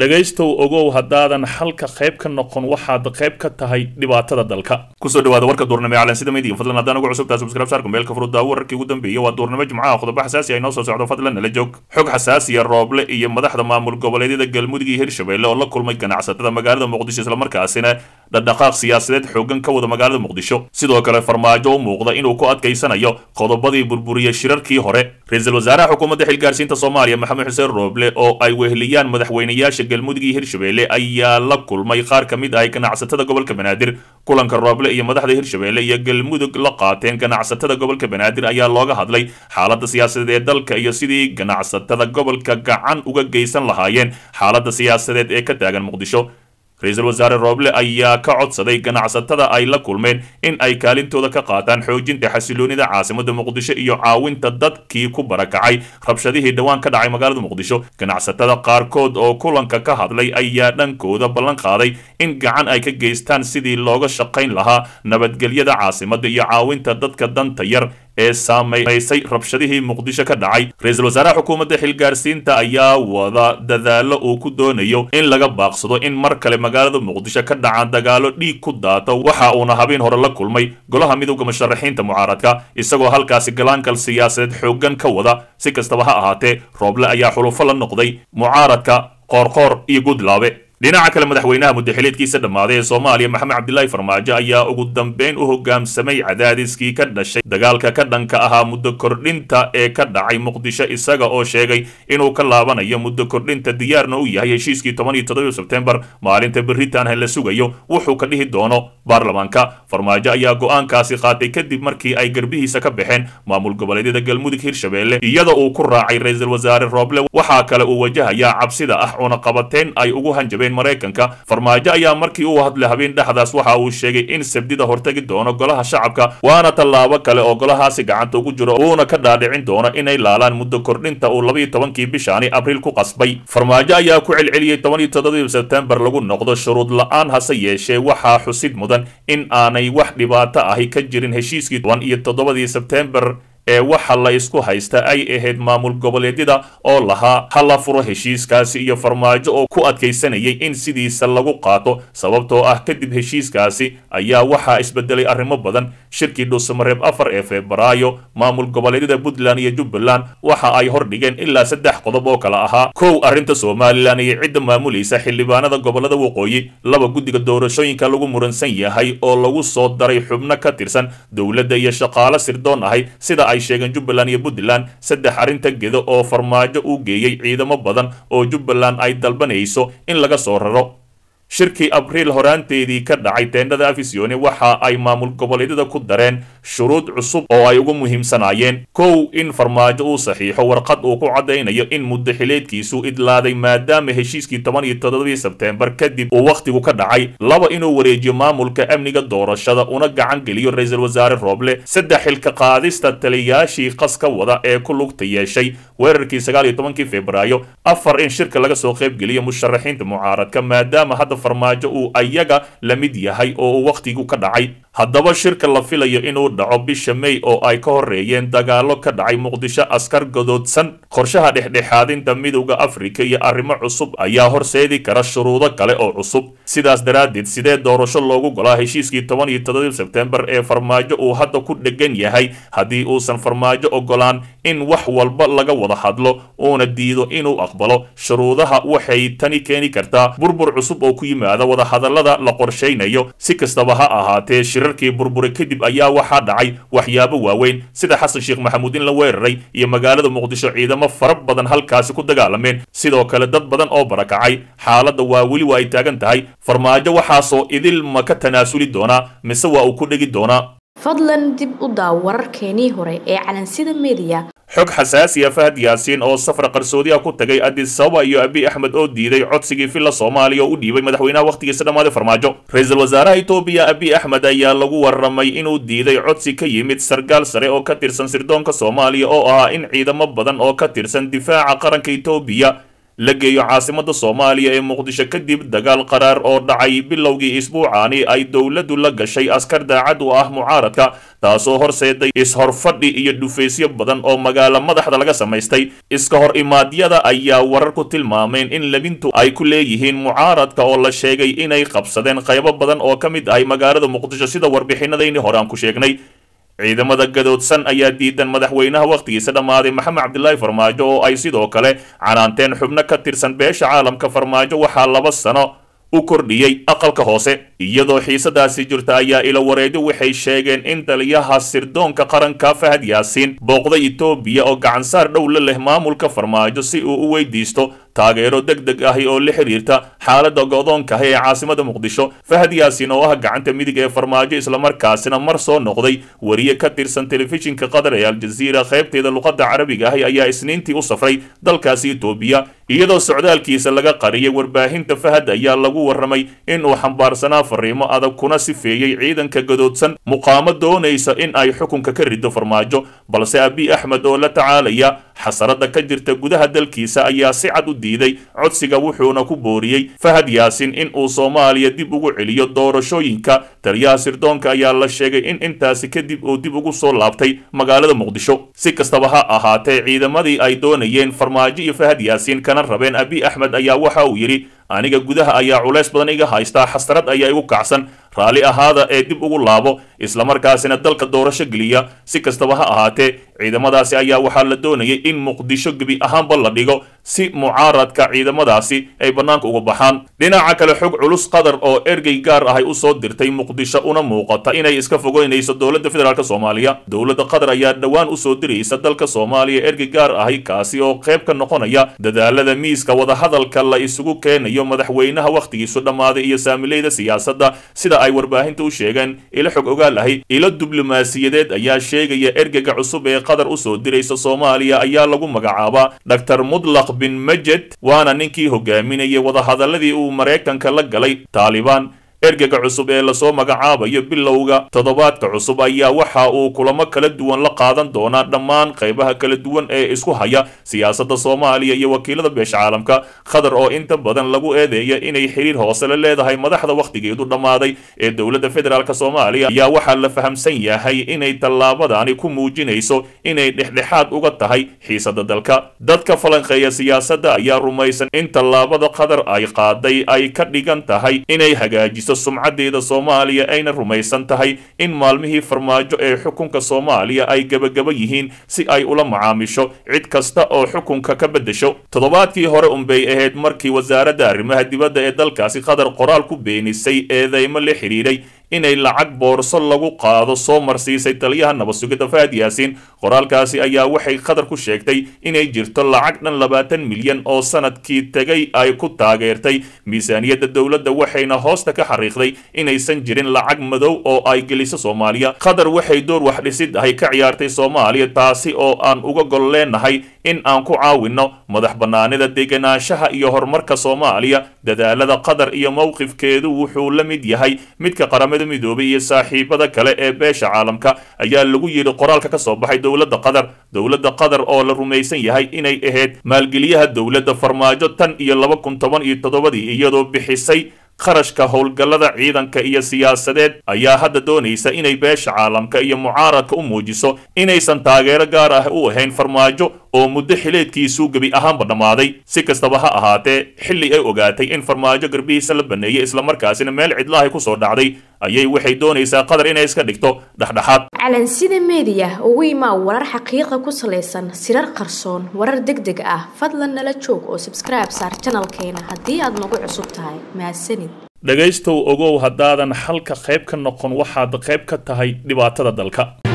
dhegaystow ogow haddaadan xalka qayb ka noqon waxaad qayb ka tahay dhibaatada dalka kusoo dhawaada warka duurnimo ee calansida media fadlan haddaan ugu cusubtaa subscribe saarka meelka furudaawo wararkii ugu dambeeyay waa duurnimo jimcaha qodobo xasaasi ay noo soo socdo fadlan nala joog xog xasaasiya rooble iyo madaxda maamul goboleedyada galmudug iyo hirshabelle oo la kulmay ganacsatada magaalada muqdisho islamarkaasina dhaqdhaqaaq siyaasadeed xoogan ka wada magaalada muqdisho sidoo kale farmaajo u muuqda inuu ku adkaysanayo qodobadii burburiyey shirarkii hore ra-iisul wasaaraha xukuumadda xilgaarsiinta soomaaliya maxamed xuseen rooble oo ay weheliyaan madaxweynayaasha galmudug iyo hirshabelle ayaa la kulmay qaar ka mid ah ganacsatada gobolka banaadir kulanka rooble iyo madaxda hirshabelle iyo galmudug la qaateen ganacsatada gobolka banaadir ayaa looga hadlay xaaladda siyaasadeed ee dalka iyo sidii ganacsatada gobolka gacan uga geysan lahaayeen xaaladda siyaasadeed ee ka taagan muqdisho ra-iisul wasaare rooble ayaa ka codsaday ganacsatada ay la kulmeen in ay kaalintooda ka qaataan xoojinta xasiloonida caasimada muqdisho iyo caawinta dadkii ku barakacay rabshadihii dhowaan ka dhacay magaalada muqdisho ganacsatada qaarkood oo kulanka ka hadlay ayaa dhankooda ballan qaaday in gacan ay ka geystaan sidii looga shaqayn lahaa nabadgelyada caasimada iyo caawinta dadka danta yar ee saamaysay rabshadihii muqdisho ka dhacay ra-iisul wasaaraha xukuumadda xilgaarsiinta ayaa wada dadaalo uu ku doonayo in laga baaqsado in mar kale magaalada muqdisho ka dhacaan dagaalo dhiig ku daata waxa uuna habeen hore la kulmay golaha midowda musharaxiinta mucaaradka isagoo halkaasi galaankal siyaasadeed xooggan ka wada si kastaba ha ahaatee rooble ayaa xulufo la noqday mucaaradka qoorqoor iyo gudlaabe dhinaca kale madaxweynaha muddaxileedkiisa dhammaaday ee soomaaliya maxamed cabdilaahi farmaajo ayaa ugu dambeyn u hogaamsamay cadaadiskii ka dhashay dagaalka ka dhanka ahaa muddo kordhinta ee ka dhacay muqdisho isaga oo sheegay inuu ka laabanayo muddo kordhinta diyaarna u yahay heshiiskii toban iyo toddoba sebtembar maalinta beritaan la sugayo wuxuu ka dhihi doono baarlamaanka farmaajo ayaa go-aankaasi qaatay kadib markii ay garbihiisa ka baxeen maamul goboleedyada galmudug hirshabelle iyada uu ku raacay ra-iisul wasaare rooble waxaa kale uu wajahayaa cabsida ah cunaqabateyn ay ugu hanjabeen maraykanka farmaajo ayaa markii uu hadlay habeen dhexdaas waxa uu sheegay in sabdida hortagi doono golaha shacabka waana tallaabo kale oo golahaasi gacanta ugu jiro uuna ka dhaadhicin doono inay laalaan muddo kordhinta uu labaiyo tobankii bishaani abriil ku qasbay farmaajo ayaa ku celceliyey toban iyo toddobadii sebtembar lagu noqdo shuruud la-aan hase yeeshee waxaa xusid mudan in aanay wax dhibaato ahi ka jirin heshiiskii toban iyo toddobadii sebtembar ee waxa la isku haysta ay ahayd maamul goboleedyada oo lahaa ha la furo heshiiskaasi iyo farmaajo oo ku adkaysanayay in sidiisa lagu qaato sababtoo ah kadib heshiiskaasi ayaa waxaa isbedelay arrimo badan shirkii dhuusamareeb afar ee febraayo maamul goboleedyada puntland iyo jubbaland waxa ay hordhigeen ilaa saddex qodob oo kale ahaa kow arrinta somalilan iyo cidda maamulaysa xildhibaanada gobolada waqooyi laba guddiga doorashooyinka lagu muransan yahay oo lagu soo daray xubno ka tirsan dowladda iyo shaqaalo sirdoon ahay sida ay sheegeen jubbaland iyo puntland saddex arrinta gedo oo farmaajo uu geeyey ciidamo badan oo jubbaland ay dalbanayso in laga soo raro shirkii abriil horaanteedii ka dhacay teendhada afisione waxa ay maamul goboleedyada ku dareen shuruud cusub oo ay ugu muhiimsanaayeen kow in farmaajo uu saxiixo warqad uu ku caddaynayo in muddo xileedkiisu idlaaday maadaama heshiiskii toban iyo toddobadii sebteembar kadib uu wakhtigu ka dhacay laba inuu wareejiyo maamulka amniga doorashada una gacan geliyo ra-iisul wasaare rooble saddex xilka qaadista taliyaashii qas ka wada ee ku lugta yeeshay weerarkii sagaal iyo tobankii febraayo afar in shirka laga soo qaybgeliyo musharaxiinta mucaaradka maadaama hadda farmaajo uu ayaga la mid yahay oo uu wakhtigu ka dhacay haddaba shirka la filayo inuu dhaco bisha may oo ay ka horreeyeen dagaallo ka dhacay muqdisho askar gadoodsan qorshaha dhexdhexaadinta midowda afrika iyo arrimo cusub ayaa horseedi kara shuruudo kale oo cusub sidaas daraaddeed sidee doorasho loogu golaa heshiiskii toban iyo toddobadii sebtembar ee farmaajo uu hadda ku dhegan yahay haddii uusan farmaajo ogolaan in wax walba laga wada hadlo uuna diido inuu aqbalo shuruudaha waxay tani keeni kartaa burbur cusub oo ku yimaada wadahadallada la qorshaynayo si kastaba ha ahaatee shirarkii burbure kadib ayaa waxaa dhacay waxyaabo waaweyn sida xasan sheekh maxamuud in la weeraray iyo magaalada muqdisho ciidamo fara badan halkaasi ku dagaalameen sidoo kale dad badan oo barakacay xaaladda waa weli waa ay taagan tahay farmaajo waxaasoo idil ma ka tanaasuli doonaa mise waa uu ku dhegi doonaa fadlan dib u daaw wararkeenii hore ee calansida mediya xog xasaasiya fahad yaasiin oo safar qarsoodi ah ku tagay addis ababa iyo abiy axmed oo diiday codsigii filla soomaaliya oo u dhiibay madaxweynaha wakhtigiisa dhammaaday farmaajo ra-iisul wasaaraha etoobiya abiy axmed ayaa lagu warramay inuu diiday codsi ka yimid sarkaal sare oo ka tirsan sirdoonka soomaaliya oo ahaa in ciidamo badan oo ka tirsan difaaca qaranka etoobiya la geeyo caasimada soomaaliya ee muqdisho kadib dagaal qaraar oo dhacay bilowgii isbuucaani ay dowladdu la gashay askar daacad u ah mucaaradka taasoo horseeday is-horfadhi iyo dhufaysyo badan oo magaalo madaxda laga samaystay iska hor imaadyada ayaa warar ku tilmaameen in labintu ay ku leeyihiin mucaaradka oo la sheegay inay qabsadeen qaybo badan oo ka mid ahay magaalada muqdisho sida warbixinadayni hore aan ku sheegnay ciidamada gadoodsan ayaa diidan madaxweynaha wakhtigiisa dhammaaday maxamed cabdilaahi farmaajo oo ay sidoo kale canaanteen xubno ka tirsan beesha caalamka farmaajo waxaa laba sano u kordhiyey aqalka hoose iyadoo xiisadaasi jirta ayaa ilo wareedo waxay sheegeen in taliyaha sirdoonka qaranka fahad yaasiin booqday etoobiya oo gacansaar dhow la leh maamulka farmaajo si uu u weydiisto taageero deg deg ahi oo la xiriirta xaaladda go'doonkahi ee caasimada muqdisho fahad yaasiin oo ah gacanta midig ee farmaajo islamarkaasina mar soo noqday wariye ka tirsan telefishinka qatar ee aljaziira qaybteeda luqadda carabiga ahi ayaa isniintii u safray dalkaasi etoobiya iyadoo socdaalkiisa laga qariyay warbaahinta fahad ayaa lagu warramay inuu xambaarsanaa fariimo adag kuna sifeeyey ciidanka gadoodsan muqaamo doonaysa in ay xukunka ka riddo farmaajo balse abiy axmed oo la tacaalaya xasarada ka jirta gudaha dalkiisa ayaa si cad u diiday codsiga wuxuuna ku booriyey fahad yaasin in uu soomaaliya dib ugu celiyo doorashooyinka taliyaha sirdoonka ayaa la sheegay in intaasi kadib uu dib ugu soo laabtay magaalada muqdisho si kastaba ha ahaatee ciidamadii ay doonayeen farmaajo iyo fahad yaasiin kana rabeen abiy axmed ayaa waxa uu yidhi aniga gudaha ayaa culays badan iga haystaa xasrad ayaa igu kacsan raalli ahaada ee dib ugu laabo islamarkaasina dalka doorasho geliya si kastaba ha ahaatee ciidamadaasi ayaa waxaa la doonayay in muqdisho gebi ahaanba la dhigo si mucaaradka ciidamadaasi ay bannaanka uga baxaan dhinaca kale xog culus qatar oo ergey gaar ahay u soo dirtay muqdisho una muuqata inay iska fogeynayso dowladda federaalk soomaaliya dowladda qatar ayaa dhowaan usoo diraysa dalka soomaaliya ergey gaar ahay kaasi oo qayb ka noqonaya dadaalada miiska wadahadalka la isugu keenayo madaxweynaha wakhtigiisu dhammaaday iyo saamileyda siyaasadda sida ay warbaahinta u sheegeen ilo xog ogaal ahi ilo diblomaasiyadeed ayaa sheegaya ergega cusub ee qatar usoo diraysa soomaaliya ayaa lagu magacaabaa dor mudlaq bin majed waana ninkii hogaaminayay wadahadaladii uu maraykanka la galay taalibaan ergega cusub ee lasoo magacaabayo bilowga toddobaadka cusub ayaa waxa uu kulamo kala duwan la qaadan doonaa dhammaan qaybaha kala duwan ee isku haya siyaasadda soomaaliya iyo wakiilada beesha caalamka qatar oo inta badan lagu eedeeya inay xiriir hoose la leedahay madaxda wakhtigeedu dhammaaday ee dowladda federaalk soomaaliya ayaa waxaa la fahamsan yahay inay tallaabadani ku muujinayso inay dhexdhexaad uga tahay xiisada dalka dadka falanqeeya siyaasadda ayaa rumaysan in tallaabada qatar ay qaaday ay ka dhigan tahay inay hagaajiso sumcadeeda soomaaliya ayna rumaysan tahay in maalmihii farmaajo ee xukunka soomaaliya ay gebagaba yihiin si ay ula macaamisho cid kasta oo xukunka ka beddesho toddobaadkii hore unbay ahayd markii wasaaradda arrimaha dibadda ee dalkaasi qatar qoraal ku beenisay eedeymo la xidhiidhay inay lacag boorso lagu qaado soo marsiisay taliyaha nabadsugidda fahad yaasiin qoraalkaasi ayaa waxay qatar ku sheegtay inay jirto lacag dhan labaatan milyan oo sanadkii tegay ay ku taageertay miisaaniyadda dowladda waxayna hoosta ka xariiqday inaysan jirin lacag madow oo ay geliso soomaaliya qatar waxay door wax dhisid ahay ka ciyaartay soomaaliya taasi oo aan uga gol leenahay in aan ku caawinno madax bannaanida degenaanshaha iyo horumarka soomaaliya dadaalada qatar iyo mowqifkeedu wuxuu la mid yahay midka qaramada midoobay iyo saaxiibada kale ee beesha caalamka ayaa lagu yidhi qoraalka ka soo baxay dowladda qatar dowladda qatar oo la rumaysan yahay inay ahayd maalgeliyaha dowladda farmaajo tan iyo laba kun toban iyo toddobadii iyadoo bixisay kharashka howlgallada ciidanka iyo siyaasadeed ayaa hadda doonaysa inay beesha caalamka iyo mucaaradka u muujiso inaysan taageero gaar ah u ahayn farmaajo oo muddo xileedkiisuu gebi ahaanba dhammaaday si kastaba ha ahaatee xilli ay ogaatay in farmaajo garbihiisa la baneeyey islamarkaasina meel cidlaahay ku soo dhacday ayay waxay doonaysaa qatar inay iska dhigto dhexdhexaad calansida meediya ugu imaa warar xaqiiqa ku salaysan sirar qarsoon warar deg deg ah fadlan nala joog oo sabskribe saar janalkeena haddii aad nagu cusub tahay mahadsanid dhegaystow ogow haddaadan xalka qayb ka noqon waxaad qayb ka tahay dhibaatada dalka